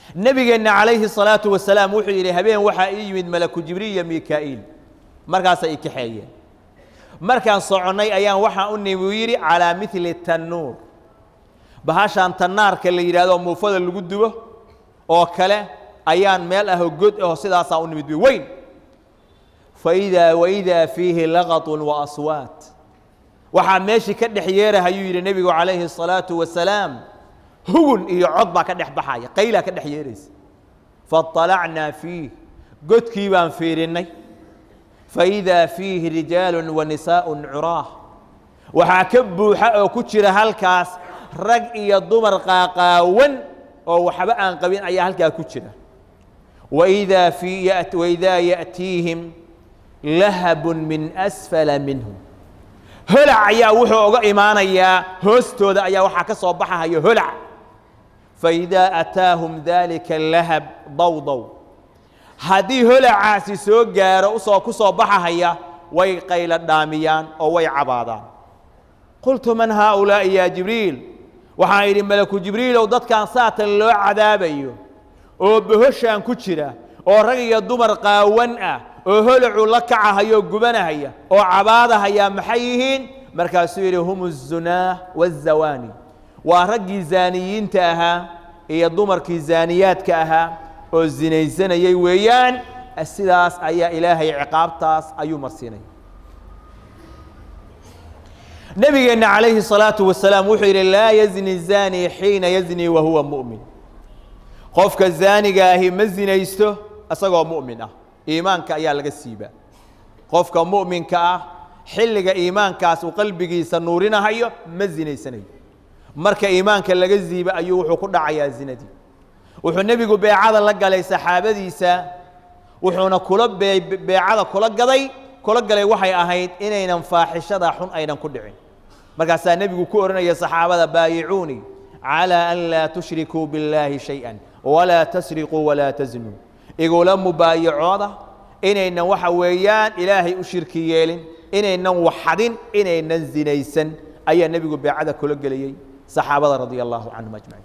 nebigeenna calayhi salaatu wasalaam wuxuu yidhi habeen waxaa ii yimid malaku jibriil iyo mikaa'iil markaasay i kaxeeyeen markaan soconnay ayaan waxaan u nimi uu yidhi calaa mili tannuur bahashaan tannaarka la yidhahdo muufada lagu dubo oo kale ayaan meel ahoo god aho sidaasaa u nimid weyn faidaa waidaa fiihi laqatun wa aswaat waxaa meeshii ka dhex yeerahayuu yidhi nebigu calayhi الsalaatu wasalaam hugun iyo cod baa ka dhex baxaya qaylaa ka dhex yeeraysa faطalacnaa fiih godkii baan fiirinnay faidaa fiihi rijaalu wa nisaaءu curaah waxaa ka buuxa oo ku jira halkaas rag iyo dumar qaaqaawan oo waxba aan qabin ayaa halkaa ku jira waidaa fii waidaa yaأtiihim lahabun min asfala minhum holac ayaa wuxuu uga imaanayaa hoostooda ayaa waxaa ka soo baxahaya holac faidaa ataahum dalika lahab dawdow haddii holacaasi soo gaaro usoo ku soo baxahaya way qaylo dhaamiyaan oo way cabaadaan qultu man haaulaa'i yaa jibriil waxaan idhi malaku jibriilow dadkan saatan loo cadaabayo oo bohoshaan ku jira oo rag iyo dumar qaawan ah oo holacu la kacahayoo gubanahaya oo cabaadahaya maxay yihiin markaasuu yidhi hum الzunaah wالzawaani waa raggii zaaniyiinta ahaa iyo dumarkii zaaniyaadka ahaa oo zinaysanayay weeyaan sidaas ayaa ilaahay ciqaabtaas ayuu marsiinaya nebigeenna calayhi الsalaaةu wasalaam wuxuu yidhi laa yazni الzani xiina yazni wa huwa muؤmin qofka zaaniga ahi ma zinaysto isagoo mu'min ah iimaanka ayaa laga siibaa qofka mu'minka ah xilliga iimaankaas uu qalbigiisa nuurinahayo ma zinaysanayo marka iimaanka laga siiba ayuu wuxuu ku dhacayaa zinadii wuxuu nebigu beecada la galay saxaabadiisa wuxuuna kula beecada kula gaday kula galay waxay ahayd inaynan faaxishada xun aynan ku dhicin markaasaa nebigu ku odhanaya saxaabada baayicuunii calى an laa tushrikuu biاllaahi shayئa walaa tasriquu walaa taznuu igula mubaayacooda inaynan waxa weeyaan ilaahay u shirki yeelin inaynan waxadin inaynan zinaysan ayaa nebigu beecada kula gelayey saxaabada radia allahu canhum ajmaciin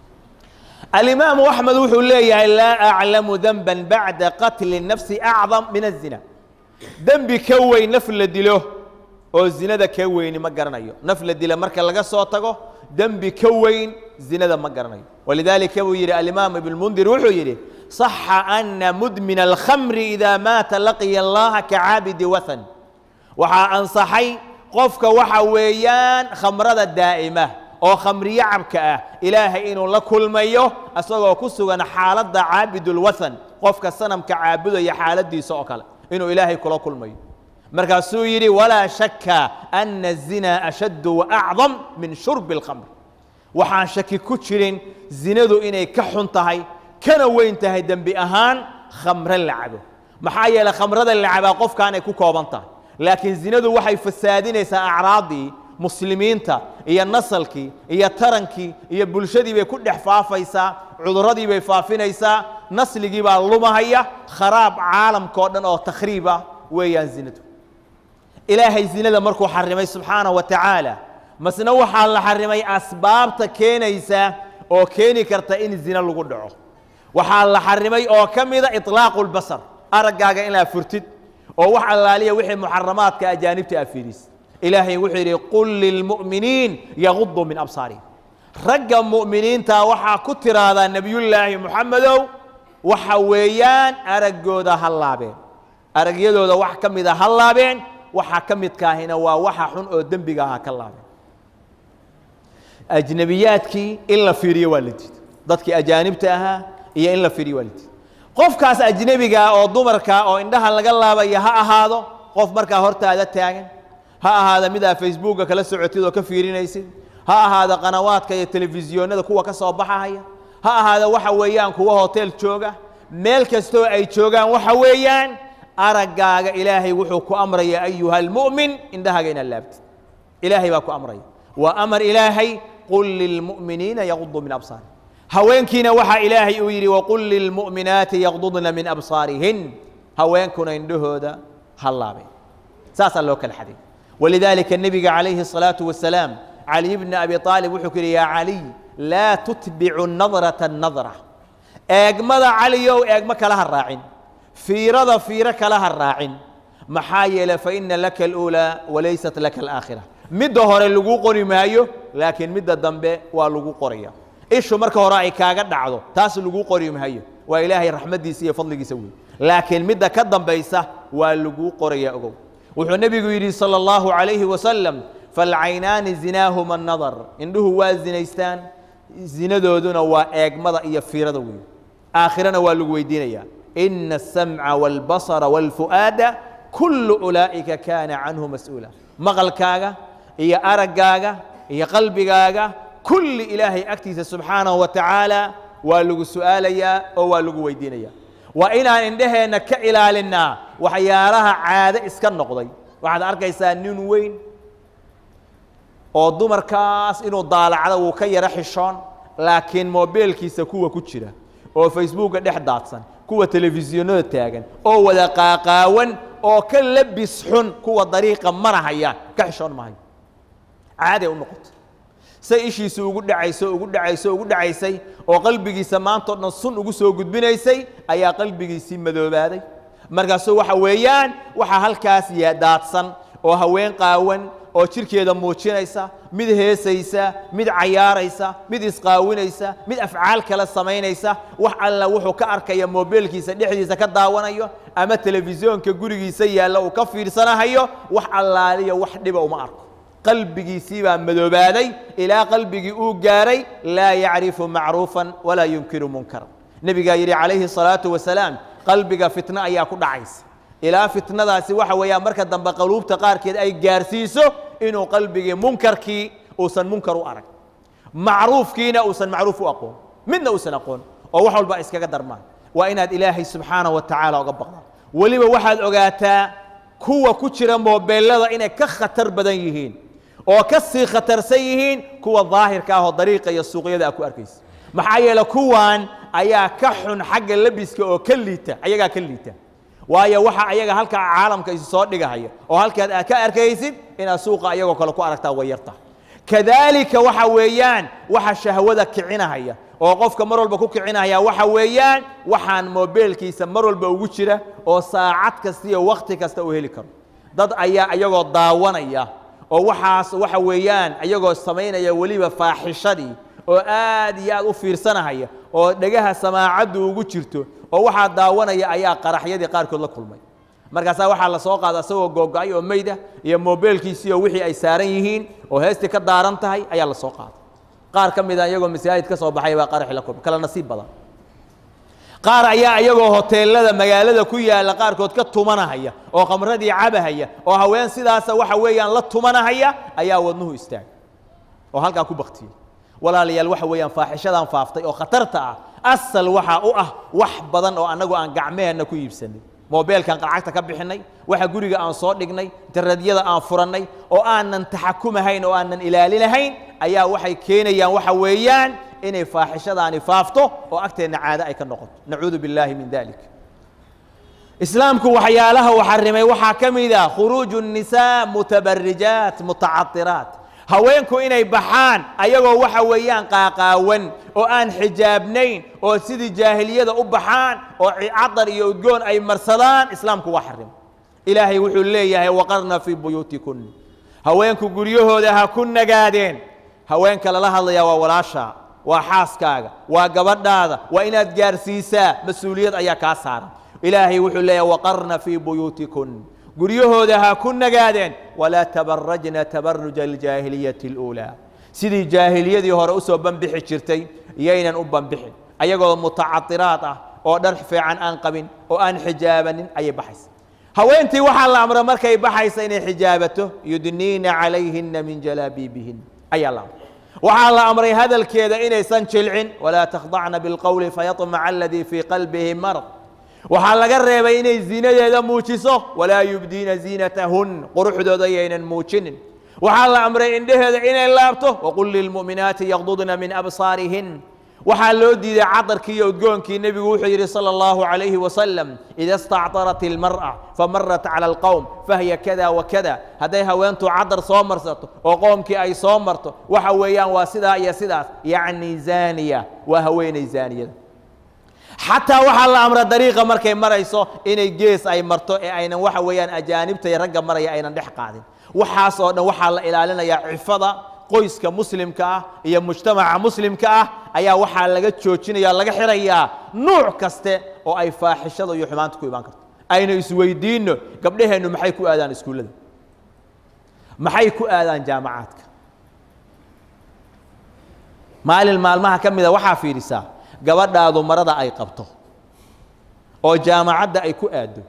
alimaamu axmed wuxuu leeyahay laa aclamu denba bacda qatli nafsi acdam min azina dembi ka weyn naf la dilo oo zinada ka weyni ma garanayo naf la dila marka laga soo tago dembi ka weyn zinada ma garanayo walidaalika buu yidhi alimaam ibn mundir wuxuu yidhi صaxa ana mudmina alkhamri idaa maata laqiya allaha kacaabidi wathan waxaa ansaxay qofka waxa weeyaan khamrada daa'ima oo khamriyo cabka ah ilaahay inuu la kulmayo isagoo ku sugan xaaladda caabidulwathan qofka sanamka caabudaya xaaladiisa oo kale inuu ilaahay kula kulmayo markaasuu yidhi walaa shaka ana الzina ashaddu waacdam min shurbi اlkhamr waxaan shaki ku jirin zinadu inay ka xun tahay kana weyn tahay dembi ahaan khamro la cabo maxaa yeeley khamrada la cabaa qofkaanay ku kooban tahay laakiin zinadu waxay fasaadinaysaa acraaddii muslimiinta iyo nasalkii iyo tarankii iyo bulshadii bay ku dhex faafaysaa cuduradii bay faafinaysaa nasligii baa lumahaya kharaab caalamka o dhan oo takhriib ah weeyaan zinadu ilaahay zinada markuu xarimay subxaanaه wa tacaala masna waxaa la xarimay asbaabta keenaysa oo keeni karta in zina lagu dhaco waxaa la xarimay oo ka mida iطlaaqu اlbasar araggaaga inaad furtid oo wax allaaliya wixii muxaramaadka ajaanibta aad fiidis ilaahay wuxuu yidhi qul lilmu'miniin yaguduu min absaarihim ragga mu'miniinta waxaa ku tiraahdaa nebiyullaahi moxamedow waxa weeyaan araggooda ha laabeen aragyadooda wax ka mida ha laabeen waxaa ka midkaahina waa waxa xun oo dembiga aha ka laabeen ajnebiyaadkii in la fiiriyo waa la diiday dadkii ajaanibta ahaa iyo in la fiiriyo waa la diiday qofkaas ajnebigaa oo dumarka oo indhaha laga laabaya ha ahaado qof markaa hortaada taagan ha ahaada midaa facebooka kala socotid oo ka fiirinaysid ha ahaada qanawaadka iyo telefisyoonada kuwa ka soo baxahaya ha ahaada waxa weeyaan kuwa hotel jooga meel kastoo ay joogaan waxa weeyaan araggaaga ilaahay wuxuu ku amraya ayuha almu'min indhahaaga inaad laabtid ilaahay baa ku amraya waa amar ilaahay qul lilmu'miniina yaguduu min absaari haweenkiina waxaa ilaahay uu yidhi waqul lilmu'minaati yagdudna min absaarihin haweenkuna indhahooda ha laabeen saasaa loo kala xaday walidaalika nebiga calayhi الsalaaةu wasalaam caliy bni abi aalib wuxuu ku yidhi yaa caliy laa tutbicu nadraةa nadra eegmada caliyow eegmo kala ha raacin fiirada fiiro kala ha raacin maxaa yeelay fa ina laka aluulaa walaysat laka alaakhira midda hore laguu qori maayo laakiin midda dambe waa lagu qoraya ishu marka hore ay kaaga dhacdo taas laguu qori maayo waa ilaahay raxmaddiisa iyo fadligiisa wey laakiin midda ka dambaysa waa laguu qoraya ogow wuxuu nebigu yidhi salى اllahu عalayhi wasalam falcaynaani zinaahuma nadar indhuhu waa zinaystaan zinadooduna waa eegmada iyo fiirada wey aakhirana waa lagu weydiinaya ina الsamca wاlbasara wاlfu'aada kulu ulaa'ika kaana canhu mas-uula maqalkaaga iyo araggaaga iyo qalbigaaga kulli ilaahay agtiisa subxaanahu wa tacaala waa lagu su'aalayaa oo waa lagu weydiinaya waa inaan indheheenna ka ilaalinnaa waxyaalaha caado iska noqday waxaad arkaysaa nin weyn oo dumarkaas inuu daalacdo wuu ka yaro xishoon laakiin moobeelkiisa kuwa ku jira oo facebooka dhex daadsan kuwa telefishinada taagan oo wada qaaqaawan oo ka labis xun kuwa dariiqa marahayaan ka xishoon mahayo caaday u noqotay say ishiisu ugu dhacayso ugu dhacayso ugu dhacaysay oo qalbigiisa maanta o dhan sun ugu soo gudbinaysay ayaa qalbigiisii madoobaaday markaasuu waxa weeyaan waxaa halkaas daadsan oo haween qaawan oo jirkeeda muujinaysa mid heesaysa mid cayaaraysa mid isqaawinaysa mid afcaal kale samaynaysa wax alla wuxuu ka arkaya moobeelkiisa dhexdiisa ka daawanayo ama telefisyoonka gurigiisa yaalla uu ka fiirsanahayo wax allaaliya wax dhiba uma arko qalbigiisii baa madoobaaday ilaa qalbigii uu gaaray laa yacrifu macruufan walaa yunkiru munkaran nebigaa yidhi calayhi الsalaatu wasalaam qalbiga fitno ayaa ku dhacaysa ilaa fitnadaasi waxa weeyaan marka dambe qaluubta qaarkeed ay gaarsiiso inuu qalbigii munkarkii uusan munkar u arag macruufkiina uusan macruuf u aqoon midna uusan aqoon oo wax walba iskaga darmaan waa inaad ilaahay subxaanaه wa tacaala oga baqdaan weliba waxaad ogaataa kuwa ku jira moobeelada inay ka khatar badan yihiin oo ka sii khatarsan yihiin kuwa daahirka ah oo dariiqa iyo suuqyada a ku arkaysa maxaa yeele kuwan ayaa ka xun xagga lebiska oo ka liita ayagaa ka liita waayo waxa ayaga halkaa caalamka isu soo dhigahaya oo halkaad aad ka arkaysid inaad suuqa ayagoo kale ku aragtaa way yarta kadaalika waxa weeyaan waxa shahwada kicinahaya oo qofka mar walba ku kicinahaya waxa weeyaan waxaan moobeelkiisa mar walba ugu jira oo saacad kasta iyo wakti kasta uu heli karo dad ayaa ayagoo daawanaya oo waxaas waxa weeyaan ayagoo samaynaya weliba faaxishadii oo aad iyo aad u fiirsanahaya oo dhegaha samaacaddu ugu jirto oo waxaa daawanaya ayaa qaraxyadii qaarkood la kulmay markaasaa waxaa la soo qaada isagoo googo-ay oo meyda iyo moobeelkiisii oo wixii ay saaran yihiin oo heestii ka daaran tahay ayaa la soo qaaday qaar ka mida iyagoo masaajid ka soo baxay baa qaraxi la kulmay kala nasiib badan qaar ayaa iyagoo hoteelada magaalada ku yaalla qaarkood ka tumanahaya oo khamradii cabahaya oo haween sidaasa waxa weeyaan la tumanahaya ayaa wadnuhu istaagay oo halkaa ku baktiyey walaalayaal waxa weeyaan faaxishadan faaftay oo khatarta ah asal waxaa u ah wax badan oo annagu aan gacmeheenna ku iibsanay moobeelkan qarcagta ka bixinay waxa guriga aan soo dhignay internetyada aan furannay oo aanan taxakumahayn oo aanan ilaalinahayn ayaa waxay keenayaan waxa weeyaan inay faaxishadaani faafto oo agteenna caado ay ka noqoto nacuudu billaahi min dalik islaamku waxyaalaha uu xarimay waxaa ka mid ah khuruuju الnisaa mutabarijaat mutacadiraat haweenku inay baxaan ayagoo waxa weeyaan qaaqaawan oo aan xijaabnayn oo sidii jaahiliyada u baxaan oo cadar iyo udgoon ay marsadaan islaamku waa xarimay ilaahay wuxuu leeyahay waqarna fii buyuutikun haweenku guryahooda ha ku nagaadeen haweenka lala hadlayaa waa walaashaa waa xaaskaaga waa gabadhaada waa inaad gaarsiisaa mas-uuliyad ayaa kaa saaran ilaahay wuxuu leeyahay waqarna fii buyuutikun guryahooda ha ku nagaadeen walaa tabarajna tabaruja aljaahiliyati اluulaa sidii jaahiliyadii hore usoo banbixi jirtay iyaynan u banbixin ayagoo mutacadiraad ah oo dhar fiican aan qabin oo aan xijaabanin ayay baxaysa haweentii waxaa la amra markay baxaysa inay xijaabato yudniina calayhina min jalaabiibihin ayaa la amray waxaa la amray hadalkeeda inaysan jilcin walaa takhdacna bilqowli fayaطmaca aladii fii qalbihi marad waxaa laga reebay inay ziinadeeda muujiso walaa yubdiina ziinatahun quruxdooda yaynan muujinin waxaa la amray indheheeda inay laabto waqul lilmu'minaati yaqdudna min absaarihin waxaa loo diiday cadarkii iyo udgoonkii nebigu wuxuu yidhi salى اllahu عalayhi wasalam ida stactarat ilmar'a famarat cala alqowm fahiya kada wakada hadday haweentu cadar soo marsato oo qoomkii ay soo marto waxa weeyaan waa sidaa iyo sidaas yacni zaaniya waa haweenay zaaniyada xataa waxaa la amra dariiqa markay marayso inay gees ay marto ee aynan waxa weeyaan ajaanibta iyo ragga maraya aynan dhex qaadin waxaas oo dhan waxaa la ilaalinayaa cifada qoyska muslimka ah iyo mujtamaca muslimka ah ayaa waxaa laga joojinaya laga xirayaa nuuc kaste oo ay faaxishada iyo xumaanta ku imaan karto aynu isweydiinno gabdhaheennu maxay ku aadaan iskuullada maxay ku aadaan jaamacaadka maalin maalmaha ka mida waxaa fiidhisaa gabadhaadu marada ay qabto oo jaamacadda ay ku aaddo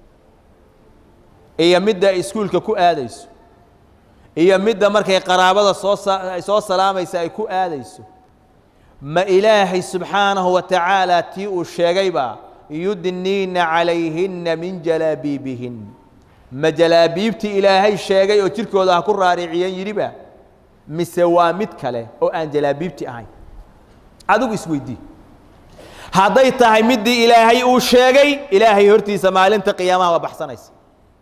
iyo midda ay iskuulka ku aadayso iyo midda markay qaraabada soo ay soo salaamaysa ay ku aadayso ma ilaahay subxaanahu wa tacaala tii uu sheegaybaa yudniina calayhinna min jalaabiibihin ma jalaabiibtii ilaahay sheegay oo jirkooda ha ku raariciyeen yidhiba mise waa mid kale oo aan jalaabiibti ahayn adigu isweydii hadday tahay middii ilaahay uu sheegay ilaahay hortiisa maalinta qiyaamaha waa baxsanaysa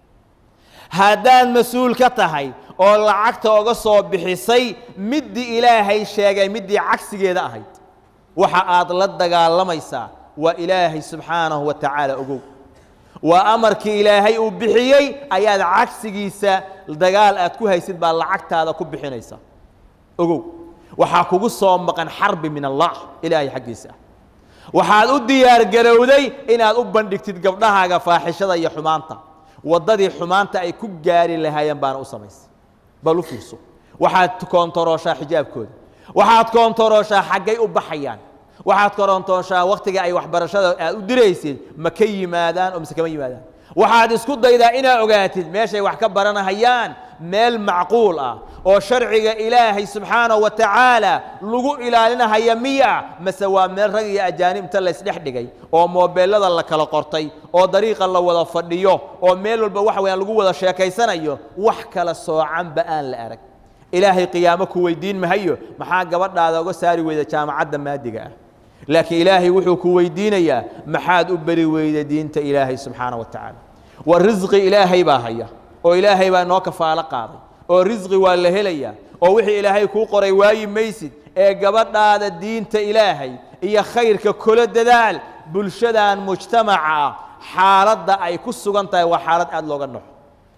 haddaad mas-uul ka tahay oo lacagta oga soo bixisay middii ilaahay sheegay middii cagsigeeda ahayd waxa aad la dagaalamaysaa waa ilaahay subxaanahu wa tacaala ogow waa amarkii ilaahay uu bixiyey ayaad cagsigiisa dagaal aad ku haysid baa lacagtaada ku bixinaysa ogow waxaa kugu soo maqan xarbi min allah ilaahay xaggiisa waxaad u diyaar garowday inaad u bandhigtid gabdhahaaga faaxishada iyo xumaanta waddadii xumaanta ay ku gaari lahaayeen baana u samaysay bal u fiirso waxaad koontarooshaa xijaabkooda waxaad koontarooshaa xaggay u baxayaan waxaad korontooshaa wakhtiga ay waxbarashada aad u diraysid ma ka yimaadaan oo mise kama yimaadaan waxaad isku daydaa inaad ogaatid meeshay wax ka baranahayaan meel macquul ah oo sharciga ilaahay subxaanahu wa tacaala lagu ilaalinahaya miya mase waa meel rag iyo ajaanib inta laysdhex dhigay oo moobeelada la kala qortay oo dariiqa la wada fadhiyo oo meel walba waxa weyaan lagu wada sheekaysanayo wax kala soocanba aan la arag ilaahay qiyaamo ku weydiin mahayo maxaa gabadhaada uga saari weyda jaamacadda maadiga ah laakiin ilaahay wuxuu ku weydiinayaa maxaad u beri weyda diinta ilaahay subxaana wa tacaala wa risqi ilaahay baa haya oo ilaahay baa noo kafaalo qaaday oo risqi waa la helayaa oo wixii ilaahay kuu qoray waayi maysid ee gabadhaada diinta ilaahay iyo khayrka kula dadaal bulshadan mujtamaca ah xaaladda ay ku sugan tahay waa xaalad aad looga naxo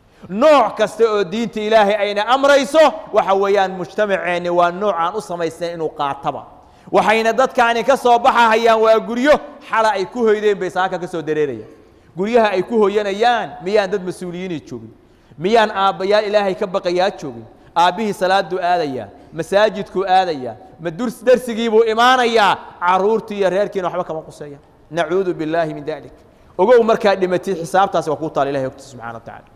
nooc kasta oo diinta ilaahay ayna amrayso waxa weeyaan mujtamaceenni waa nooc aan u samaysnayn inuu qaataba waxayna dadkaani ka soo baxahayaan waa guryo xala ay ku hoydeen bay saaka ka soo dareerayaan guryaha ay ku hoyanayaan miyaan dad mas-uuliyiinay joogin miyaan aabbayaal ilaahay ka baqayaa joogin aabbihii salaaduu aadayaa masaajidkuu aadayaa ma durs darsigiibuu imaanayaa carruurtii iyo reerkiina waxba kama quseeyaan nacuudu billaahi min dalik ogow markaad dhimatid xisaabtaasi waa kuu taala ilahay ogtiisa subxana wa tacala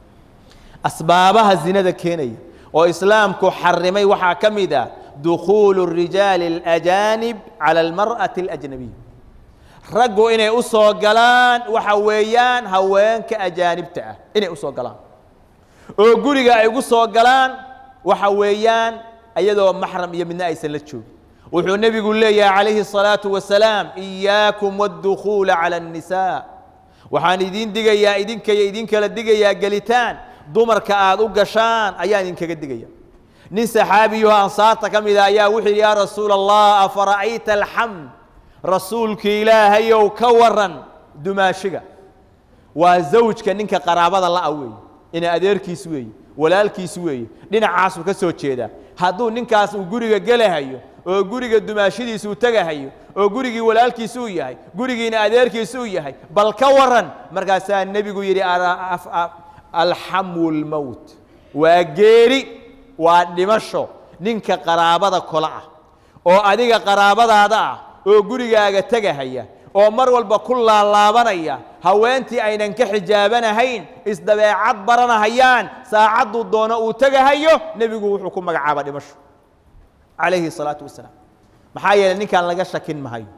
asbaabaha zinada keenaya oo islaamku xarimay waxaa ka mid ah dukhuulu الrijaali اlأjaanib calى اlmarأaةi اlأjnabiya raggu inay u soo galaan waxa weeyaan haweenka ajaanibta ah inay u soo galaan oo guriga ay ugu soo galaan waxa weeyaan iyadoo maxram iyo midna aysan la joogin wuxuu nebigu leeyahay calayhi الصalaaةu wasalaam إiyaakum wاdukhuula calى الnisaa waxaan idin digayaa idinkaya idinkala digayaa gelitaan dumarka aad u gashaan ayaan idinkaga digaya nin saxaabiyo ansaarta ka mida ayaa wuxuu yidhi yaa rasuula allah afara'ayta alxamd rasuulki ilaahayow ka waran dumaashiga waa zawjka ninka qaraabada la'a weeye ina adeerkiis weeye walaalkiis weeye dhinacaasuu ka soo jeedaa hadduu ninkaas uu guriga gelahayo oo guriga dumaashidiisa uu tegahayo oo gurigii walaalkiisa uu yahay gurigiina adeerkiisa uu yahay bal ka waran markaasaa nebigu yidhi alxamu lmowt waa geeri waa dhimasho ninka qaraabada kola ah oo adiga qaraabadaada ah oo gurigaaga tegahaya oo mar walba ku laalaabanaya haweentii aynan ka xijaabanahayn isdabeecad baranahayaan saacadduu doono uu tegahayo nebigu wuxuu ku magacaaba dhimasho calayhi الsalaatu wasalaam maxaa yeeley ninkaan laga shakin mahayo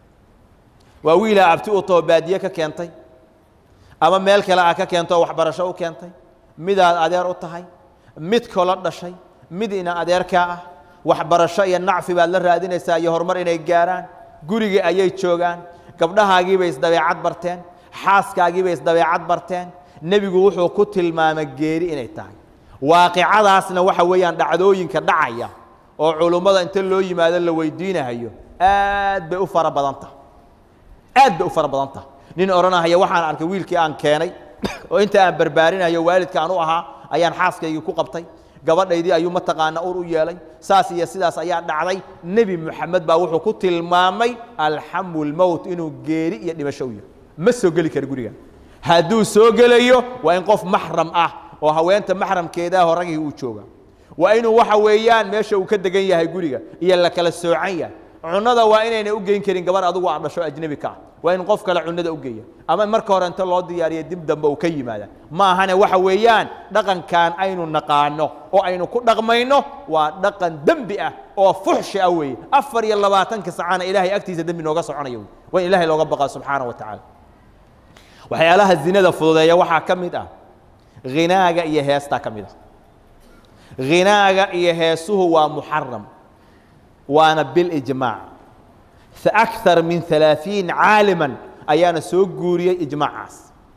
waa wiilaa abti u too baadiye ka keentay ama meel kale a ka keento oo waxbarasho u keentay midaad adeer u tahay mid kolo dhashay mid ina adeerkaa ah waxbarasho iyo nacfi baad la raadinaysaa iyo horumar inay gaaraan gurigii ayay joogaan gabdhahaagiibay isdabeecad barteen xaaskaagiibay isdabeecad barteen nebigu wuxuu ku tilmaamay geeri inay tahay waaqicadaasna waxa weeyaan dhacdooyinka dhacaya oo culummada inta loo yimaado la weydiinahayo aad bay u fara badan tahay aad bay u fara badan tahay nin odhanahaya waxaan arkay wiilkii aan keenay oo inta aan barbaarinayo waalidka aan u ahaa ayaan xaaskaygii ku qabtay gabadhaydii ayuu mataqaana ur u yeelay saas iyo sidaas ayaa dhacday nebi moxamed baa wuxuu ku tilmaamay alxamu lmowt inuu geeri iyo dhimasho u yahay ma soo geli kara guriga hadduu soo gelayo waa in qof maxram ah oo haweenta maxramkeedaahoo ragii uu jooga waa inuu waxa weeyaan meesha uu ka degan yahay guriga iyo la kala soocan yahay cunada waa inayna u geyn karin gabar adugu aad dhasho ajnebi ka ah waa in qof kale cunada u geeya ama marka hore inta loo diyaariya dib dambe uu ka yimaada ma ahane waxa weeyaan dhaqankan aynu naqaano oo aynu ku dhaqmayno waa dhaqan dembi ah oo fuxshi ah weeye afar iyo labaatanka sacana ilaahay agtiisa dembi nooga soconayo waa in ilahay looga baqaa subxaana wa tacaala waxyaalaha zinada fududeeya waxaa ka mid ah ghinaaga iyo heestaa ka mid ah ghinaaga iyo heesuhu waa muxaram waana bilijmaac akar min alaaثiin caaliman ayaana soo guuriyey ijmaacaas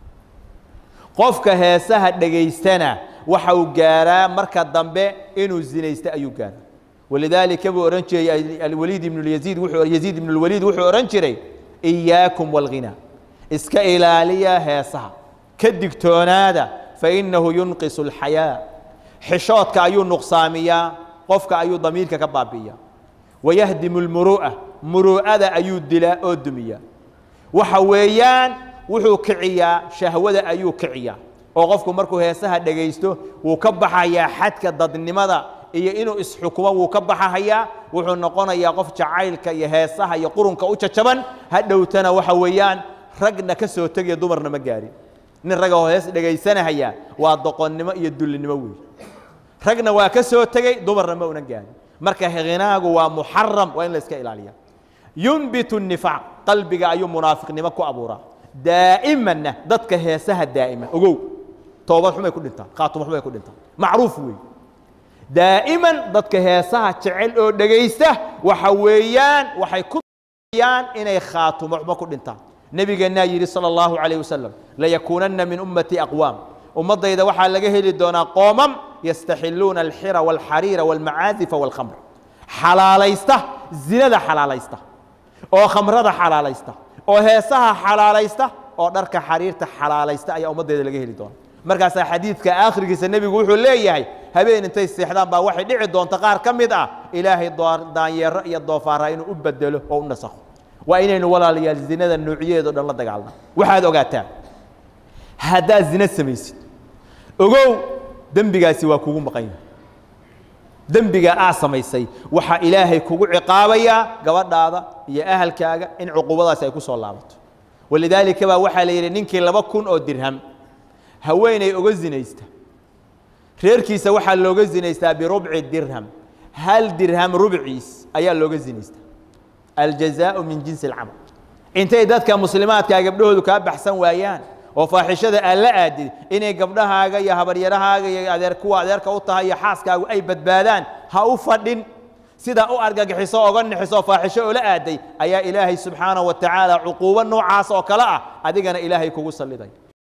qofka heesaha dhegaystana waxa uu gaaraa marka dambe inuu zinaysta ayuu gaaraa walidaalika buu odhan jiray alwaliid ibn yaziid yaziid ibn اlwaliid wuxuu odhan jiray إiyaakum wاlghinaa iska ilaaliya heesaha ka digtoonaada fainahu yunqisu اlxayaa xishoodka ayuu nuqsaamiyaa qofka ayuu damiirka ka baabi'iya wayahdimu اlmuru'a muru'ada ayuu dilaa oo dumiyaa waxa weeyaan wuxuu kiciyaa shahwada ayuu kiciyaa oo qofku markuu heesaha dhegaysto wuu ka baxayaa xadka dadnimada iyo inuu isxukumo wuu ka baxahayaa wuxuu noqonayaa qof jacaylka iyo heesaha iyo qurunka u jajaban hadhowtana waxa weeyaan ragna ka soo tegaya dumarna ma gaarin nin raga oo hees dhegaysanahaya waa doqonnimo iyo dullinimo weey ragna waa ka soo tegey dumarna ma una gaarin marka hinaagu waa muxaram waa in la iska ilaaliya yunbitu الnifaaq qalbiga ayuu munaafiqnimo ku abuuraa daa'imanna dadka heesaha daa'ima ogow toobad xumay ku dhintaan khaatumo xumay ku dhintaan macruuf weey daa'iman dadka heesaha jecel oo dhegaysta waxa weeyaan waxay ku yaan inay khaatumo xumo ku dhintaan nebigeennaa yidhi salى اllahu عalayه wasalam layakuunanna min ummati aqwaam ummaddayda waxaa laga heli doonaa qoomam yastaxiluuna alxira wاlxariira wاlmacaazifa wاlkhamr xalaalaysta zinada xalaalaysta oo khamrada xalaalaysta oo heesaha xalaalaysta oo dharka xariirta xalaalaysta ayaa ummaddeeda laga heli doona markaasaa xadiidka aakhirkiisa nebigu wuxuu leeyahay habeen intay seexdaan baa waxay dhici doonta qaar ka mid ah ilaahay daanyeero iyo doofaara inuu u bedelo oo u nasakho waa inaynu walaalayaal zinada noocyadeedo dhan la dagaalna waxaad ogaataa haddaad zina samaysid ogow dembigaasi waa kugu maqan yahay dembiga aa samaysay waxaa ilaahay kugu ciqaabayaa gabadhaada iyo ahalkaaga in cuquubadaasi ay ku soo laabato walidaalika baa waxaa la yidhi ninkii laba kun oo dirham haweenay oga zinaysta reerkiisa waxaa looga zinaystaa birubci dirham hal dirham rubciis ayaa looga zinaystaa aljazaau min jinsi alcamal intay dadka muslimaadkaa gabdhahoodu kaa baxsan waayaan oo faaxishada aad la aadid inay gabdhahaaga iyo habaryarahaaga iyo adeer kuwa adeerka u tahay iyo xaaskaagu ay badbaadaan ha u fadhin sidaa u argagixiso oga nixiso faaxisho oo la aaday ayaa ilaahay subxaanaه wa tacaala cuquubo noocaas oo kale ah adigana ilaahay kugu salliday